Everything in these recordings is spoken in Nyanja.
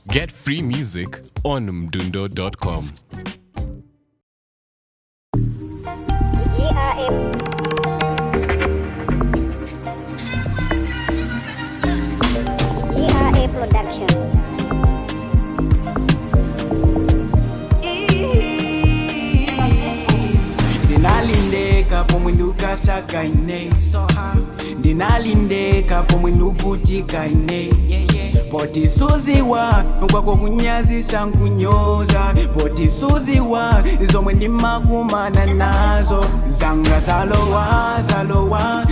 Get free music on mdundo.com. GRM. GRA Production. ndinalindeka pomwe ndikasaka ine ndinalindeka pomwe ndikuvutika ine poti suziwa kwako kunyazisa nkunyoza poti suziwa zomwe ndimakumana nazo zanga zalowa zalowa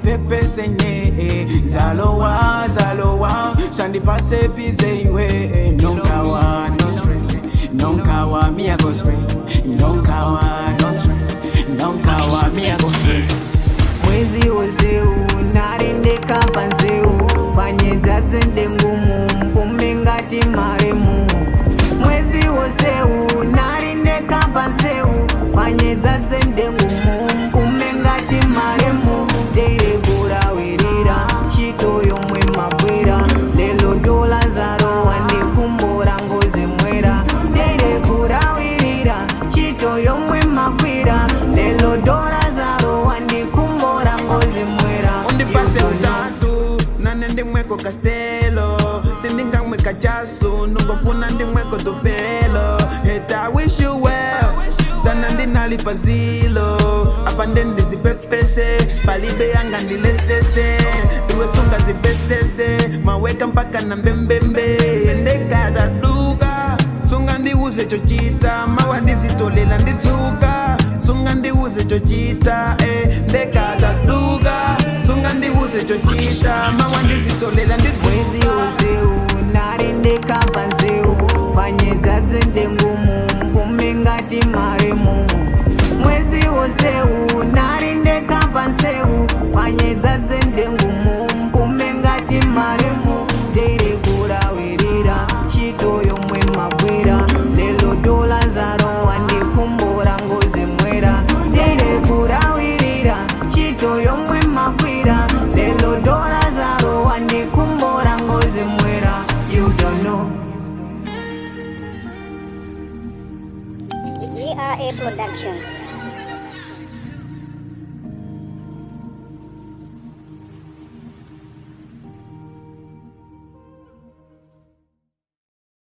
ndizipepese zalowa zalowa sandipase bize iwe nonkawa no stress nonkawa me I go straight nonkawa no stress nonkawa me I go straight mwezi wose unarendeka panzeu panyedza dzende ngumu mpume ngati maremu mwezi wose unarendeka panzeu panyedza dzende ngumu mpume ngati maremu ndeiregurawerera chito yomwe mabwera lelo dola zarowa ndikumbura ngozi mwera ndeiregurawerera chito yomwe mabwera lelo dola zarowa ndikumbura ngozi mwera undipase utatu nane ndimweko kastelo sindingamweka chasu nungofuna ndimweko tupelo Yet I wish you well sana ndinalipa zilo apa ndendizipepese palibe yanga ndilesese iwe sunga zipesese maweka mpaka na mbembembe ndekataduka sunga ndiuze chochita mawa ndizitolela ndidzuka sunga ndiuze chochita eh, ndekataduka sunga ndiuze chochita mawa ndizitolela mwezi ndidzuka wose unarendeka panzeu panyedza dzende ngumu mpume ngati maremu mwezi wose unarendeka panzeu panyedza dzende ngumu mpume ngati maremu ndeiregurawerera chito yomwe mabwera lelo dola zarowa ndikumbura ngozi mwera ndeiregurawerera chito yomwe mabwera lelo dola zarowa ndikumbura ngozi mwera you don't know GRA Production.